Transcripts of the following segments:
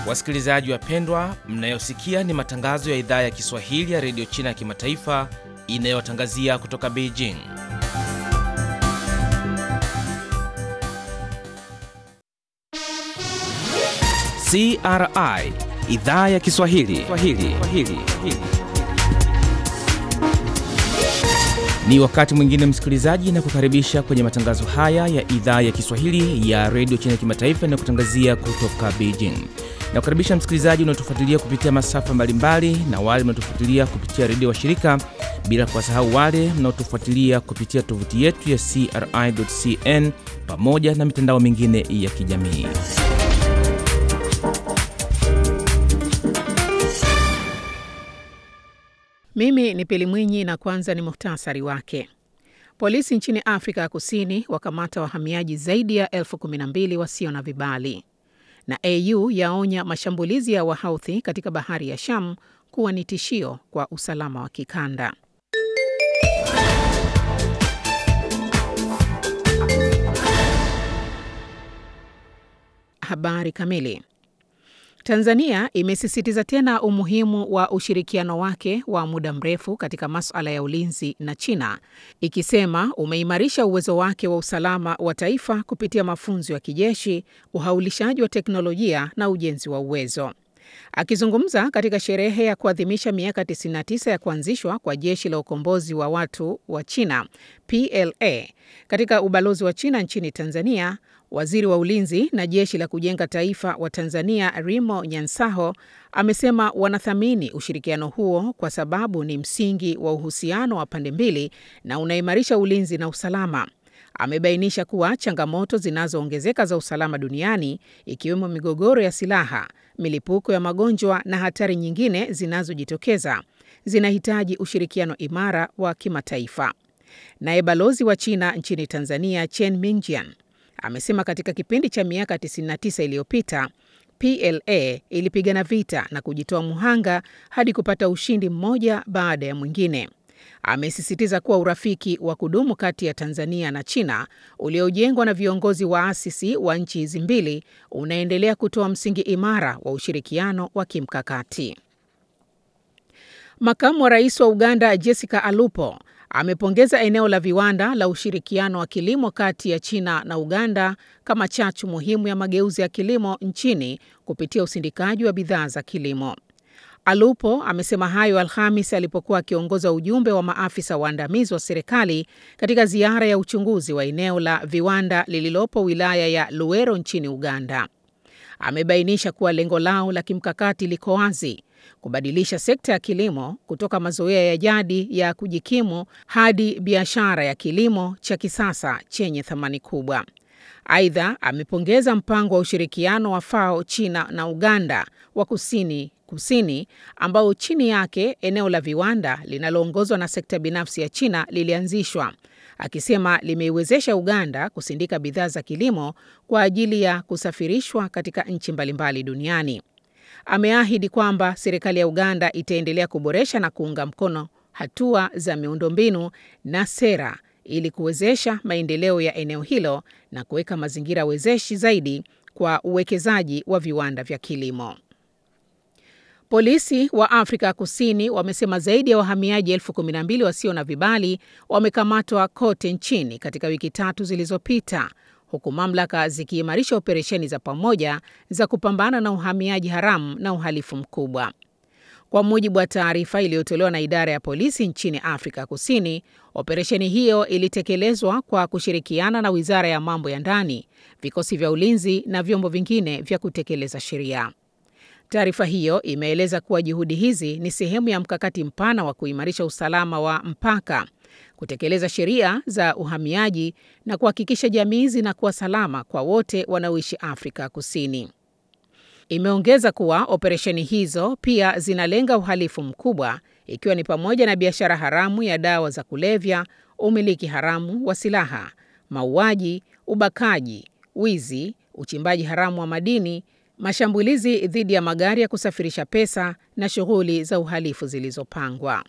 Wasikilizaji wapendwa, mnayosikia ni matangazo ya idhaa ya Kiswahili ya redio China ya kimataifa inayotangazia kutoka Beijing. CRI idhaa ya Kiswahili Swahili. Swahili. Ni wakati mwingine msikilizaji, na kukaribisha kwenye matangazo haya ya idhaa ya Kiswahili ya redio China ya kimataifa inayokutangazia kutoka Beijing. Na kukaribisha msikilizaji unaotufuatilia kupitia masafa mbalimbali na wale mnaotufuatilia kupitia redio wa shirika, bila kuwasahau wale mnaotufuatilia kupitia tovuti yetu ya CRI.cn pamoja na mitandao mingine ya kijamii. Mimi ni Pili Mwinyi na kwanza ni muhtasari wake. Polisi nchini Afrika ya Kusini wakamata wahamiaji zaidi ya elfu kumi na mbili wasio na vibali, na AU yaonya mashambulizi ya Wahouthi katika bahari ya Sham kuwa ni tishio kwa usalama wa kikanda. Habari kamili. Tanzania imesisitiza tena umuhimu wa ushirikiano wake wa muda mrefu katika masuala ya ulinzi na China, ikisema umeimarisha uwezo wake wa usalama wa taifa kupitia mafunzo ya kijeshi, uhaulishaji wa teknolojia na ujenzi wa uwezo. Akizungumza katika sherehe ya kuadhimisha miaka 99 ya kuanzishwa kwa jeshi la ukombozi wa watu wa China PLA katika ubalozi wa China nchini Tanzania, waziri wa ulinzi na jeshi la kujenga taifa wa Tanzania Rimo Nyansaho amesema wanathamini ushirikiano huo kwa sababu ni msingi wa uhusiano wa pande mbili na unaimarisha ulinzi na usalama. Amebainisha kuwa changamoto zinazoongezeka za usalama duniani ikiwemo migogoro ya silaha, milipuko ya magonjwa na hatari nyingine zinazojitokeza zinahitaji ushirikiano imara wa kimataifa. Naye balozi wa China nchini Tanzania Chen Mingjian amesema katika kipindi cha miaka 99 iliyopita PLA ilipigana vita na kujitoa muhanga hadi kupata ushindi mmoja baada ya mwingine. Amesisitiza kuwa urafiki wa kudumu kati ya Tanzania na China uliojengwa na viongozi waasisi wa nchi hizi mbili unaendelea kutoa msingi imara wa ushirikiano wa kimkakati. Makamu wa Rais wa Uganda Jessica Alupo amepongeza eneo la viwanda la ushirikiano wa kilimo kati ya China na Uganda kama chachu muhimu ya mageuzi ya kilimo nchini kupitia usindikaji wa bidhaa za kilimo. Alupo amesema hayo Alhamis alipokuwa akiongoza ujumbe wa maafisa waandamizi wa serikali katika ziara ya uchunguzi wa eneo la viwanda lililopo wilaya ya Luwero nchini Uganda. Amebainisha kuwa lengo lao la kimkakati liko wazi: kubadilisha sekta ya kilimo kutoka mazoea ya jadi ya kujikimu hadi biashara ya kilimo cha kisasa chenye thamani kubwa. Aidha, amepongeza mpango wa ushirikiano wa FAO China na Uganda wa kusini kusini ambao chini yake eneo la viwanda linaloongozwa na sekta binafsi ya China lilianzishwa, akisema limeiwezesha Uganda kusindika bidhaa za kilimo kwa ajili ya kusafirishwa katika nchi mbalimbali duniani. Ameahidi kwamba serikali ya Uganda itaendelea kuboresha na kuunga mkono hatua za miundombinu na sera ili kuwezesha maendeleo ya eneo hilo na kuweka mazingira wezeshi zaidi kwa uwekezaji wa viwanda vya kilimo. Polisi wa Afrika Kusini wamesema zaidi ya wahamiaji elfu kumi na mbili wasio na vibali wamekamatwa kote nchini katika wiki tatu zilizopita, huku mamlaka zikiimarisha operesheni za pamoja za kupambana na uhamiaji haramu na uhalifu mkubwa. Kwa mujibu wa taarifa iliyotolewa na idara ya polisi nchini Afrika Kusini, operesheni hiyo ilitekelezwa kwa kushirikiana na Wizara ya Mambo ya Ndani, vikosi vya ulinzi na vyombo vingine vya kutekeleza sheria. Taarifa hiyo imeeleza kuwa juhudi hizi ni sehemu ya mkakati mpana wa kuimarisha usalama wa mpaka, kutekeleza sheria za uhamiaji na kuhakikisha jamii zinakuwa salama kwa wote wanaoishi Afrika Kusini. Imeongeza kuwa operesheni hizo pia zinalenga uhalifu mkubwa ikiwa ni pamoja na biashara haramu ya dawa za kulevya, umiliki haramu wa silaha, mauaji, ubakaji, wizi, uchimbaji haramu wa madini mashambulizi dhidi ya magari ya kusafirisha pesa na shughuli za uhalifu zilizopangwa.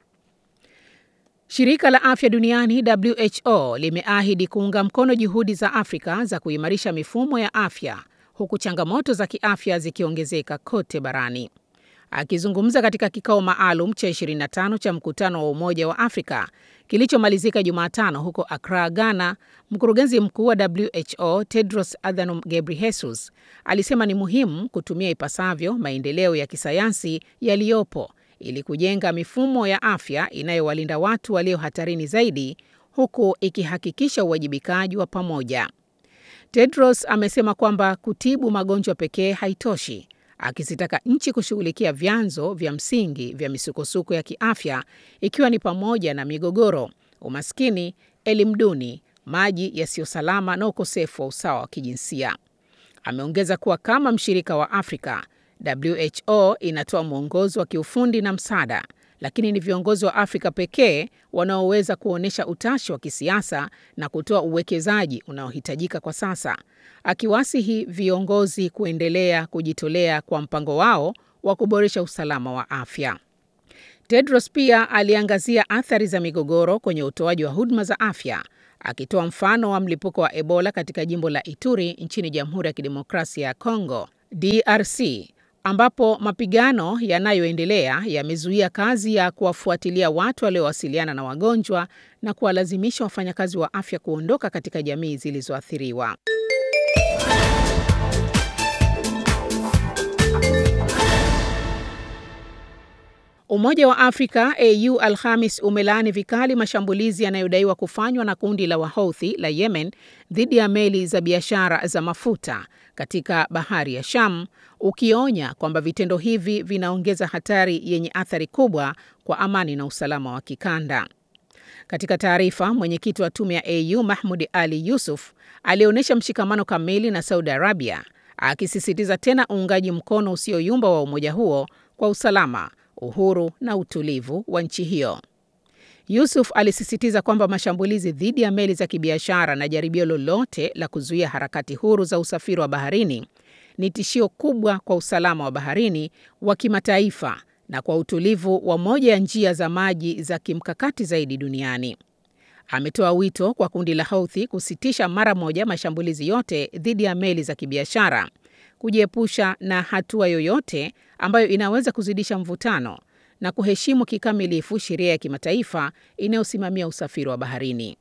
Shirika la Afya Duniani WHO limeahidi kuunga mkono juhudi za Afrika za kuimarisha mifumo ya afya huku changamoto za kiafya zikiongezeka kote barani. Akizungumza katika kikao maalum cha 25 cha mkutano wa Umoja wa Afrika kilichomalizika Jumatano huko Accra, Ghana, mkurugenzi mkuu wa WHO Tedros Adhanom Ghebreyesus alisema ni muhimu kutumia ipasavyo maendeleo ya kisayansi yaliyopo ili kujenga mifumo ya afya inayowalinda watu walio hatarini zaidi huku ikihakikisha uwajibikaji wa pamoja. Tedros amesema kwamba kutibu magonjwa pekee haitoshi, akizitaka nchi kushughulikia vyanzo vya msingi vya misukosuko ya kiafya ikiwa ni pamoja na migogoro, umaskini, elimu duni, maji yasiyo salama na ukosefu wa usawa wa kijinsia. Ameongeza kuwa kama mshirika wa Afrika, WHO inatoa mwongozo wa kiufundi na msaada, lakini ni viongozi wa Afrika pekee wanaoweza kuonyesha utashi wa kisiasa na kutoa uwekezaji unaohitajika kwa sasa, akiwasihi viongozi kuendelea kujitolea kwa mpango wao wa kuboresha usalama wa afya. Tedros pia aliangazia athari za migogoro kwenye utoaji wa huduma za afya, akitoa mfano wa mlipuko wa Ebola katika jimbo la Ituri nchini Jamhuri ya Kidemokrasia ya Kongo, DRC, ambapo mapigano yanayoendelea yamezuia kazi ya kuwafuatilia watu waliowasiliana na wagonjwa na kuwalazimisha wafanyakazi wa afya kuondoka katika jamii zilizoathiriwa. Umoja wa Afrika AU Alhamis umelaani vikali mashambulizi yanayodaiwa kufanywa na kundi la Wahouthi la Yemen dhidi ya meli za biashara za mafuta katika bahari ya Sham, ukionya kwamba vitendo hivi vinaongeza hatari yenye athari kubwa kwa amani na usalama wa kikanda. Katika taarifa, mwenyekiti wa tume ya AU Mahmud Ali Yusuf alionyesha mshikamano kamili na Saudi Arabia, akisisitiza tena uungaji mkono usioyumba wa umoja huo kwa usalama uhuru na utulivu wa nchi hiyo. Yusuf alisisitiza kwamba mashambulizi dhidi ya meli za kibiashara na jaribio lolote la kuzuia harakati huru za usafiri wa baharini ni tishio kubwa kwa usalama wa baharini wa kimataifa na kwa utulivu wa moja ya njia za maji za kimkakati zaidi duniani. Ametoa wito kwa kundi la Houthi kusitisha mara moja mashambulizi yote dhidi ya meli za kibiashara kujiepusha na hatua yoyote ambayo inaweza kuzidisha mvutano na kuheshimu kikamilifu sheria ya kimataifa inayosimamia usafiri wa baharini.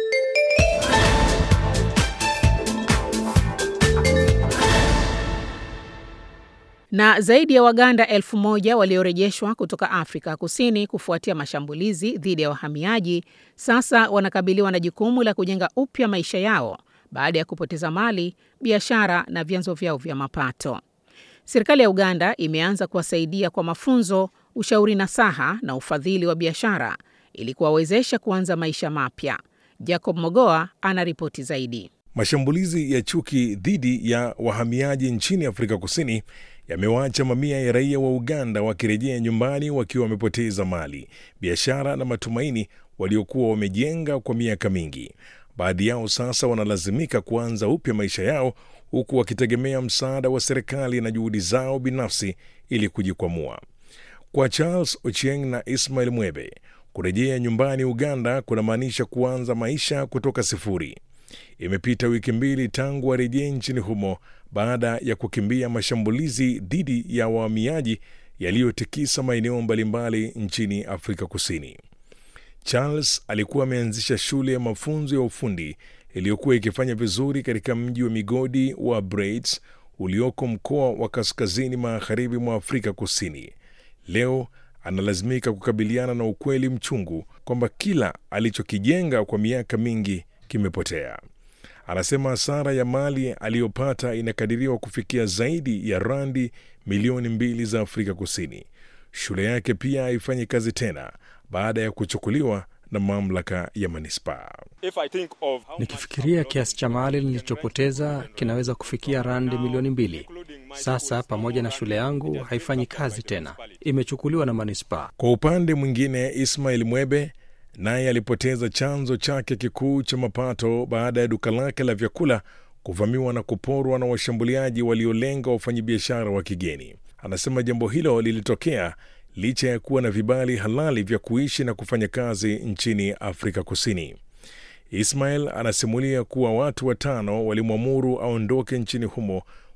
Na zaidi ya Waganda elfu moja waliorejeshwa kutoka Afrika Kusini kufuatia mashambulizi dhidi ya wahamiaji sasa wanakabiliwa na jukumu la kujenga upya maisha yao baada ya kupoteza mali, biashara na vyanzo vyao vya mapato. Serikali ya Uganda imeanza kuwasaidia kwa mafunzo, ushauri nasaha na ufadhili wa biashara ili kuwawezesha kuanza maisha mapya. Jacob Mogoa ana ripoti zaidi. Mashambulizi ya chuki dhidi ya wahamiaji nchini Afrika Kusini yamewaacha mamia ya raia wa Uganda wakirejea nyumbani wakiwa wamepoteza mali, biashara na matumaini waliokuwa wamejenga kwa miaka mingi. Baadhi yao sasa wanalazimika kuanza upya maisha yao huku wakitegemea msaada wa serikali na juhudi zao binafsi ili kujikwamua. Kwa Charles Ochieng na Ismail Mwebe, kurejea nyumbani Uganda kunamaanisha kuanza maisha kutoka sifuri. Imepita wiki mbili tangu warejee nchini humo baada ya kukimbia mashambulizi dhidi ya wahamiaji yaliyotikisa maeneo mbalimbali nchini Afrika Kusini. Charles alikuwa ameanzisha shule ya mafunzo ya ufundi iliyokuwa ikifanya vizuri katika mji wa migodi wa Braids ulioko mkoa wa kaskazini magharibi mwa Afrika Kusini. Leo analazimika kukabiliana na ukweli mchungu kwamba kila alichokijenga kwa miaka mingi kimepotea. Anasema hasara ya mali aliyopata inakadiriwa kufikia zaidi ya randi milioni mbili za Afrika Kusini. Shule yake pia haifanyi kazi tena baada ya kuchukuliwa na mamlaka ya manispaa. Nikifikiria kiasi cha mali nilichopoteza kinaweza kufikia randi milioni mbili. Sasa pamoja na shule yangu haifanyi kazi tena, imechukuliwa na manispaa. Kwa upande mwingine, Ismail Mwebe naye alipoteza chanzo chake kikuu cha mapato baada ya duka lake la vyakula kuvamiwa na kuporwa na washambuliaji waliolenga wafanyabiashara wa kigeni. Anasema jambo hilo lilitokea licha ya kuwa na vibali halali vya kuishi na kufanya kazi nchini Afrika Kusini. Ismail anasimulia kuwa watu watano walimwamuru aondoke nchini humo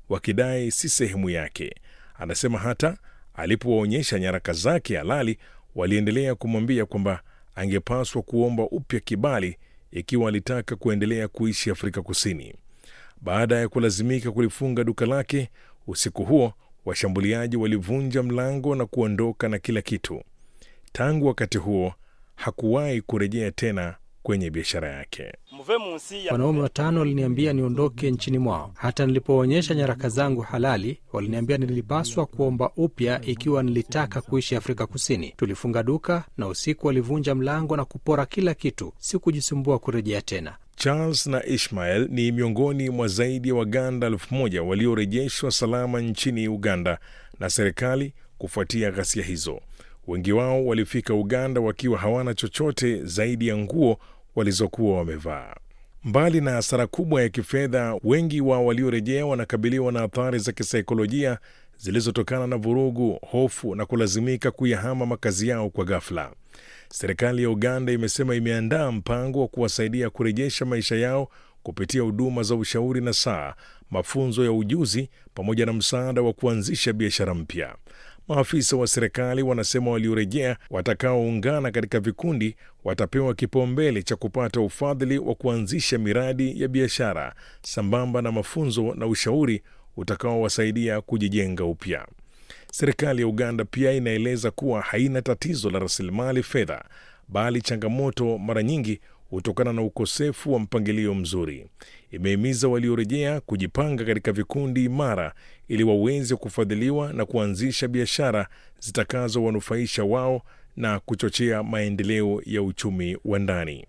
wakidai si sehemu yake. Anasema hata alipowaonyesha nyaraka zake halali, waliendelea kumwambia kwamba angepaswa kuomba upya kibali ikiwa alitaka kuendelea kuishi Afrika Kusini. Baada ya kulazimika kulifunga duka lake usiku huo, washambuliaji walivunja mlango na kuondoka na kila kitu. Tangu wakati huo hakuwahi kurejea tena kwenye biashara yake. Wanaume watano waliniambia niondoke nchini mwao. Hata nilipoonyesha nyaraka zangu halali, waliniambia nilipaswa kuomba upya ikiwa nilitaka kuishi Afrika Kusini. Tulifunga duka na usiku walivunja mlango na kupora kila kitu. Sikujisumbua kurejea tena. Charles na Ishmael ni miongoni mwa zaidi ya Waganda elfu moja waliorejeshwa salama nchini Uganda na serikali kufuatia ghasia hizo. Wengi wao walifika Uganda wakiwa hawana chochote zaidi ya nguo walizokuwa wamevaa. Mbali na hasara kubwa ya kifedha, wengi wa waliorejea wanakabiliwa na athari za kisaikolojia zilizotokana na vurugu, hofu na kulazimika kuyahama makazi yao kwa ghafla. Serikali ya Uganda imesema imeandaa mpango wa kuwasaidia kurejesha maisha yao kupitia huduma za ushauri na saa, mafunzo ya ujuzi, pamoja na msaada wa kuanzisha biashara mpya. Maafisa wa serikali wanasema waliorejea watakaoungana katika vikundi watapewa kipaumbele cha kupata ufadhili wa kuanzisha miradi ya biashara sambamba na mafunzo na ushauri utakaowasaidia kujijenga upya. Serikali ya Uganda pia inaeleza kuwa haina tatizo la rasilimali fedha, bali changamoto mara nyingi hutokana na ukosefu wa mpangilio mzuri. Imehimiza waliorejea kujipanga katika vikundi imara ili waweze kufadhiliwa na kuanzisha biashara zitakazowanufaisha wao na kuchochea maendeleo ya uchumi wa ndani.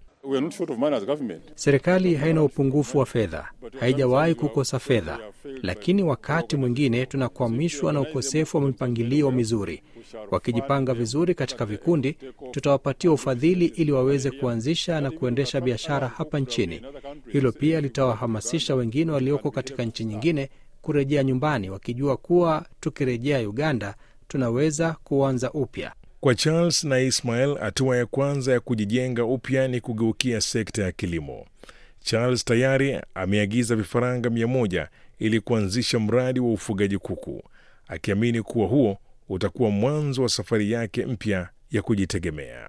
Serikali haina upungufu wa fedha, haijawahi kukosa fedha, lakini wakati mwingine tunakwamishwa na ukosefu wa mipangilio mizuri. Wakijipanga vizuri katika vikundi, tutawapatia ufadhili ili waweze kuanzisha na kuendesha biashara hapa nchini. Hilo pia litawahamasisha wengine walioko katika nchi nyingine kurejea nyumbani, wakijua kuwa tukirejea Uganda tunaweza kuanza upya. Kwa Charles na Ismael, hatua ya kwanza ya kujijenga upya ni kugeukia sekta ya kilimo. Charles tayari ameagiza vifaranga mia moja ili kuanzisha mradi wa ufugaji kuku, akiamini kuwa huo utakuwa mwanzo wa safari yake mpya ya kujitegemea.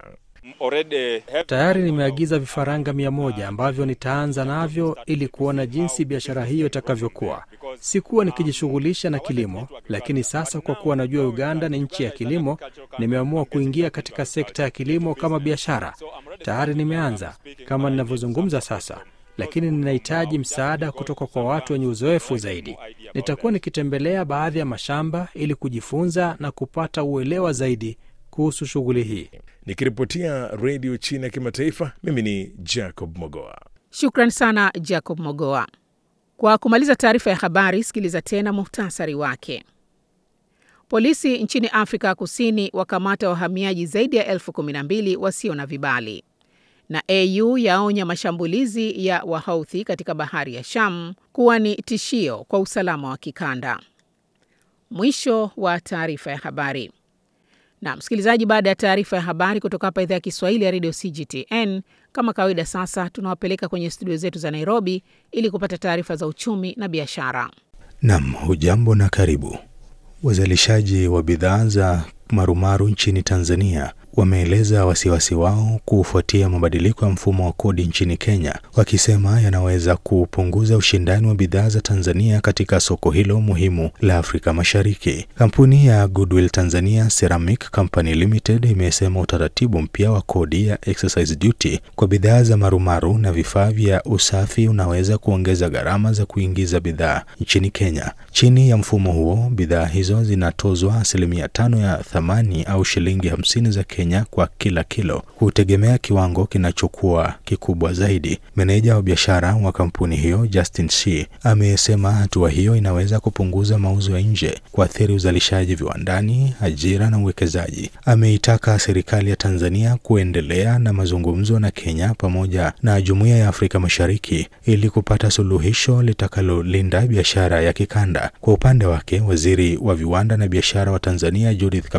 Tayari nimeagiza vifaranga mia moja ambavyo nitaanza navyo ili kuona jinsi biashara hiyo itakavyokuwa. Sikuwa nikijishughulisha na kilimo, lakini sasa kwa kuwa najua Uganda ni nchi ya kilimo, nimeamua kuingia katika sekta ya kilimo kama biashara. Tayari nimeanza kama ninavyozungumza sasa, lakini ninahitaji msaada kutoka kwa watu wenye uzoefu zaidi. Nitakuwa nikitembelea baadhi ya mashamba ili kujifunza na kupata uelewa zaidi kuhusu shughuli hii. Nikiripotia redio China ya kimataifa, mimi ni Jacob Mogoa. Shukran sana Jacob Mogoa. Kwa kumaliza taarifa ya habari, sikiliza tena muhtasari wake. Polisi nchini Afrika Kusini wakamata wahamiaji zaidi ya elfu kumi na mbili wasio na vibali, na AU yaonya mashambulizi ya Wahouthi katika bahari ya Sham kuwa ni tishio kwa usalama wa kikanda. Mwisho wa taarifa ya habari. Na msikilizaji, baada ya taarifa ya habari kutoka hapa idhaa ya Kiswahili ya redio CGTN, kama kawaida, sasa tunawapeleka kwenye studio zetu za Nairobi ili kupata taarifa za uchumi na biashara. Nam, hujambo na karibu. Wazalishaji wa bidhaa za marumaru nchini Tanzania wameeleza wasiwasi wao kufuatia mabadiliko ya mfumo wa kodi nchini Kenya, wakisema yanaweza kupunguza ushindani wa bidhaa za Tanzania katika soko hilo muhimu la Afrika Mashariki. Kampuni ya Goodwill Tanzania Ceramic Company Limited imesema utaratibu mpya wa kodi ya excise duty kwa bidhaa za marumaru na vifaa vya usafi unaweza kuongeza gharama za kuingiza bidhaa nchini Kenya. Chini ya mfumo huo, bidhaa hizo zinatozwa asilimia tano ya thamani au shilingi hamsini za Kenya kwa kila kilo, hutegemea kiwango kinachokuwa kikubwa zaidi. Meneja wa biashara wa kampuni hiyo Justin C amesema hatua hiyo inaweza kupunguza mauzo ya nje, kuathiri uzalishaji viwandani, ajira na uwekezaji. Ameitaka serikali ya Tanzania kuendelea na mazungumzo na Kenya pamoja na Jumuiya ya Afrika Mashariki ili kupata suluhisho litakalolinda biashara ya kikanda. Kwa upande wake, waziri wa viwanda na biashara wa Tanzania Judith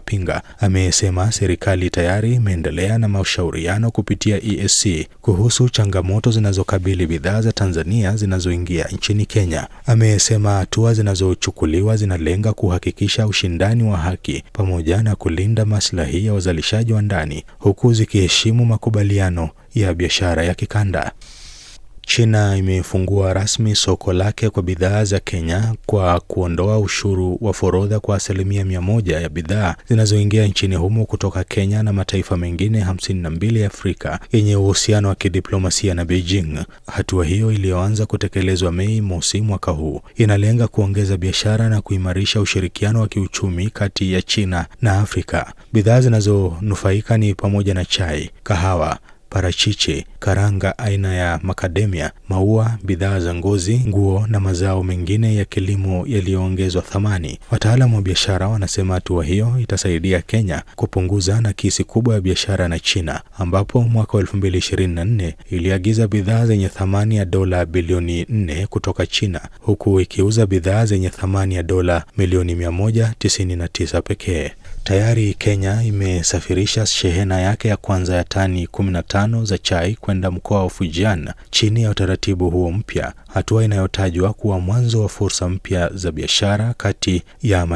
wakapinga. Amesema serikali tayari imeendelea na mashauriano kupitia EAC kuhusu changamoto zinazokabili bidhaa za Tanzania zinazoingia nchini Kenya. Amesema hatua zinazochukuliwa zinalenga kuhakikisha ushindani wa haki pamoja na kulinda maslahi ya wazalishaji wa ndani huku zikiheshimu makubaliano ya biashara ya kikanda. China imefungua rasmi soko lake kwa bidhaa za Kenya kwa kuondoa ushuru wa forodha kwa asilimia mia moja ya bidhaa zinazoingia nchini humo kutoka Kenya na mataifa mengine hamsini na mbili ya Afrika yenye uhusiano wa kidiplomasia na Beijing. Hatua hiyo iliyoanza kutekelezwa Mei mosi mwaka huu inalenga kuongeza biashara na kuimarisha ushirikiano wa kiuchumi kati ya China na Afrika. Bidhaa zinazonufaika ni pamoja na chai, kahawa parachichi, karanga aina ya makademia, maua, bidhaa za ngozi, nguo na mazao mengine ya kilimo yaliyoongezwa thamani. Wataalamu wa biashara wanasema hatua hiyo itasaidia Kenya kupunguza nakisi kubwa ya biashara na China, ambapo mwaka wa 2024 iliagiza bidhaa zenye thamani ya dola bilioni 4 kutoka China, huku ikiuza bidhaa zenye thamani ya dola milioni 199 pekee. Tayari Kenya imesafirisha shehena yake ya kwanza ya tani 15 za chai kwenda mkoa wa Fujian chini ya utaratibu huo mpya, hatua inayotajwa kuwa mwanzo wa fursa mpya za biashara kati ya